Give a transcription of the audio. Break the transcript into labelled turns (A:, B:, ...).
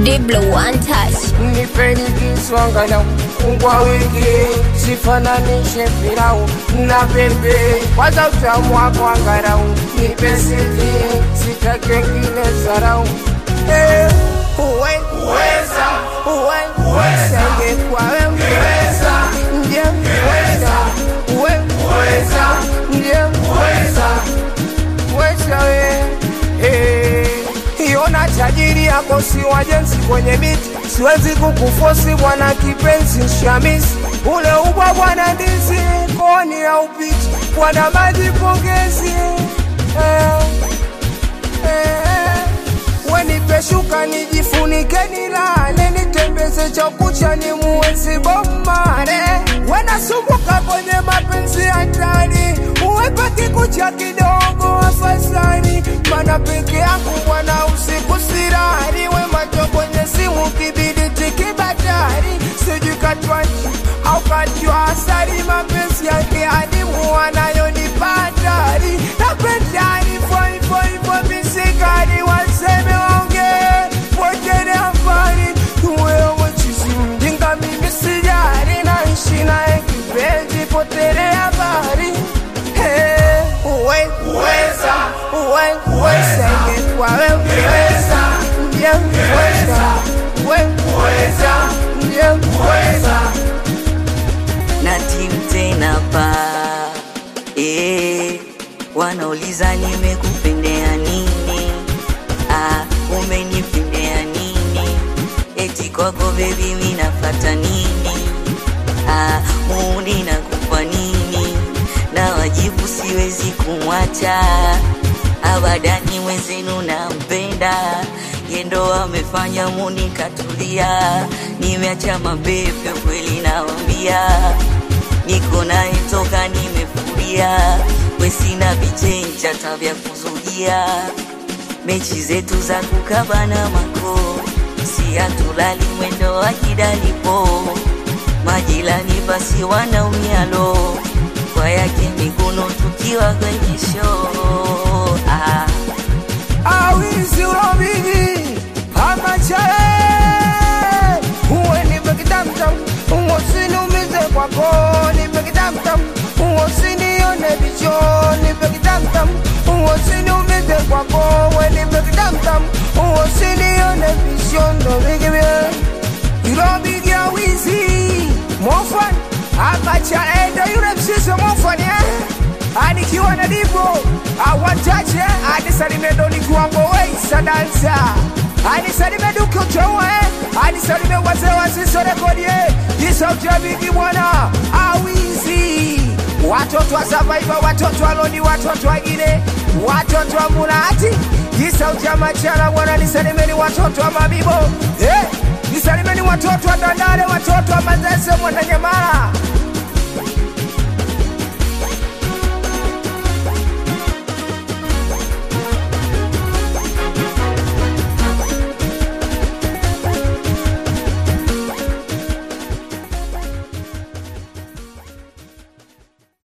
A: Diblo one touch.
B: nipeni kiswangala kwa wiki sifananishe pilau na pepe kwanza utamu wako angarau nipe siti sitake ngine zarau Eh, uwe uweza uwe uweza ingekuwa wewe uweza ndiye uweza uwe uweza ndiye uweza uweza we eh Iona tajiri yako si wajenzi kwenye miti, siwezi kukufosi bwana kipenzi shamisi, ule ubwa bwana ndizi koni ya upiti, bwana maji pongezi eh, eh, wenipe shuka nijifunike nilale, nitembeze chakucha ni muwezi bomare, wenasumbuka kwenye mapenzi hatari, uwepe kikucha kidogo afadhali, mana peke yangu bwana usiku sirari, we macho kwenye simu kibidi tikibatari, sijui katwaji au kajua asari, mapenzi yake adimu wanayonipatari, napendani foivo ivo misikari, waseme waonge wojene habari, wewe chizi mjinga, mimi sijari, naishi naye kipenzi, potele habari Hey, uwe uweza uwe uweza ingekuwa wewe uweza ndiye uweza uwe uweza ndiye uweza
C: na timu tena pa eh, wanauliza nimekupendea nini ah, umenipendea nini eti kwako bebi minafata nini ah, muni nakupa nini na wajibu siwezi kumwacha abadani mwenzenu nampenda yendo amefanya muni katulia nimeacha mabepe kweli nawambia niko naye toka nimefuria wesina vichenja tabya kuzugia mechi zetu za kukabana mako si hatulali mwendo wa kidalipo majilani basi wanaumialo kwa yake miguno tukiwa kwenye show ah.
B: awizi urobigi amachale uwe nipe kitamtam uwosiniumize kwako nipe kitamtam uwosinione vicho nipe kitamtam uwosiniumize kwako we nipe kitamtam uwosinione visho ndo vigivye irobigi awizi mofan amachale ndo yule mshiso mofan eh? anikiwa na dipo awachache anisalime ndo nikiwango weisa dansa anisalime duke uteue anisalime wazee wasisorekodie isautabiki bwana awizi watoto wa savaiva watoto wa lodi watoto wagine watoto wa mulati isauti ya machala bwana nisalimeni watoto wa mabibo eh, nisalimeni watoto wa dandale watoto wa mazese mwananyamala